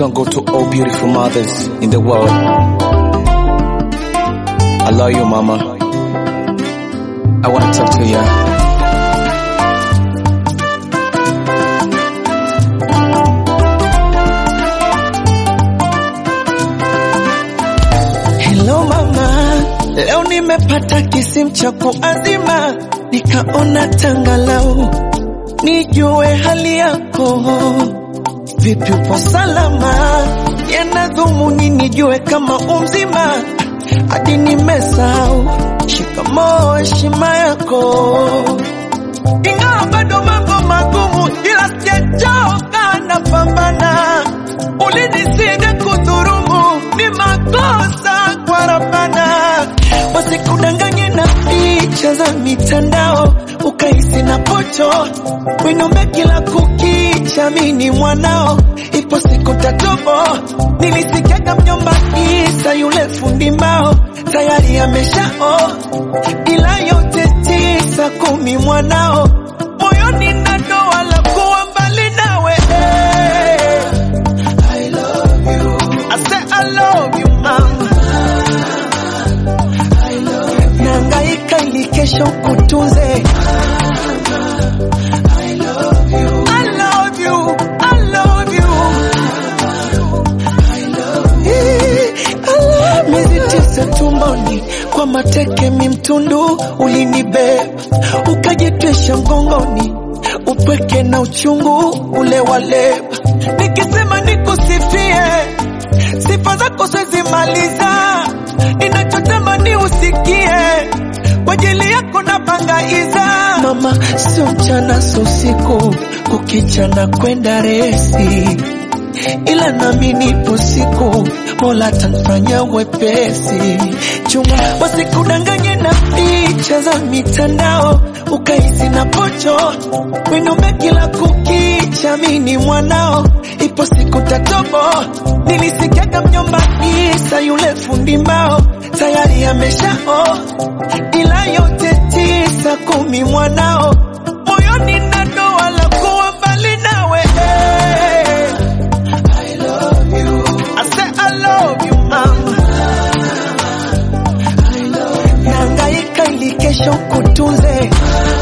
song go to all beautiful mothers in the world. I love you, mama. I want to talk to you. Hello mama, leo nimepata kisimu cha kuazima, nikaona tangalau nijue hali yako, vipi upo salama? Yana dhumuni nijue kama umzima, hadi nimesahau shikamoo, heshima yako, ingawa bado mambo magumu, ila sijachoka, napambana. Ulinisida kudhurumu, ni makosa kwa Rabbana, wasikudanganye na picha za mitandao, ukahisi na pocho winombe kila kukicha, mini mwanao, ipo siku tatobo. Nilisikiaga mjomba Isa yule fundi mbao tayari ameshao, ila yote tisa kumi mwanao moyoni na doa la kuwa mbali nawe I love you. I say I love you, mama. I love you. Nangaika ili kesho kutunze. I love you. I love you. I love you. I love you. I love miezi tisa tumboni kwa mateke mimtundu ulinibeba ukajitwisha mgongoni upweke na uchungu ule waleba nikisema nikusifie sifa zako sizimaliza ninachotamani usikie kwa ajili yako na pangaiza mama sio mchana sio usiku kukichana kwenda resi ila nami nipo siku mola tanfanya wepesi chunga wasikudanganye na picha za mitandao ukahisi na pocho winombe kila kukicha mini mwanao ipo siku tatobo nilisikiaga mjomba Isa yule fundi mbao tayari ameshao ila yote tisa kumi mwanao moyoni na doa la kuwa mbali nawe I love you. I say I love you, mama. I love you. Nangaika ili kesho kutunze.